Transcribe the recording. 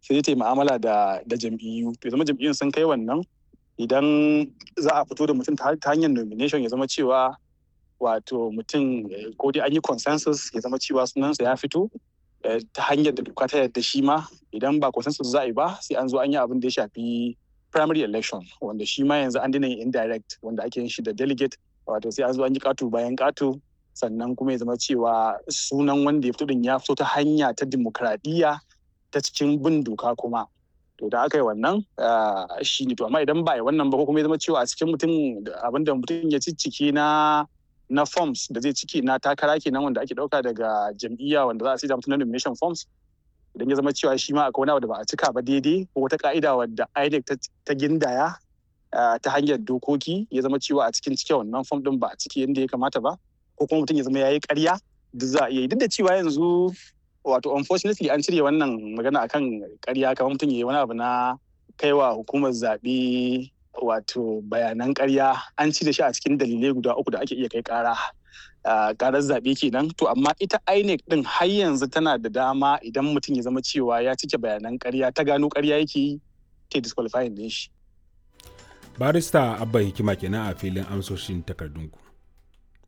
sai ta yi mu'amala da da jam'iyyu to zama jam'iyyun sun kai wannan idan za a fito da mutum ta hanyar nomination ya zama cewa wato mutum ko dai an yi consensus ya zama cewa sunansa ya fito ta hanyar da doka ta yarda shi ma idan ba consensus za a yi ba sai an zo an yi abin da ya shafi primary election wanda shi ma yanzu an dina yin indirect wanda ake yin shi da delegate wato sai an zo an yi katu bayan katu sannan kuma ya zama cewa sunan wanda ya fito din ya fito ta hanya ta dimokuraɗiyya ta cikin bin doka kuma to da aka yi wannan shi ne to amma idan ba yi wannan ba ko kuma ya zama cewa a cikin mutum abin da mutum ya ciccike na na forms da zai ciki na takara kenan wanda ake dauka daga jam'iyya wanda za a sai mutum na nomination forms idan ya zama cewa shi ma akwai wani abu da ba a cika ba daidai ko wata ka'ida wadda INEC ta gindaya ta hanyar dokoki ya zama cewa a cikin cike wannan form din ba a ciki yadda ya kamata ba ko kuma mutum ya zama ya yi ƙarya duk za a iya yi duk da cewa yanzu wato unfortunately an cire wannan magana akan ƙarya kamar mutum ya yi wani abu na kaiwa hukumar zaɓe wato bayanan ƙarya an cire shi a cikin dalilai guda uku da ake iya kai ƙara karar zaɓe kenan to amma ita INEC din har yanzu tana da dama idan mutum ya zama cewa ya cike bayanan ƙarya ta gano ƙarya yake yi ta disqualifying din shi barista abba hikima kenan a filin amsoshin takardunku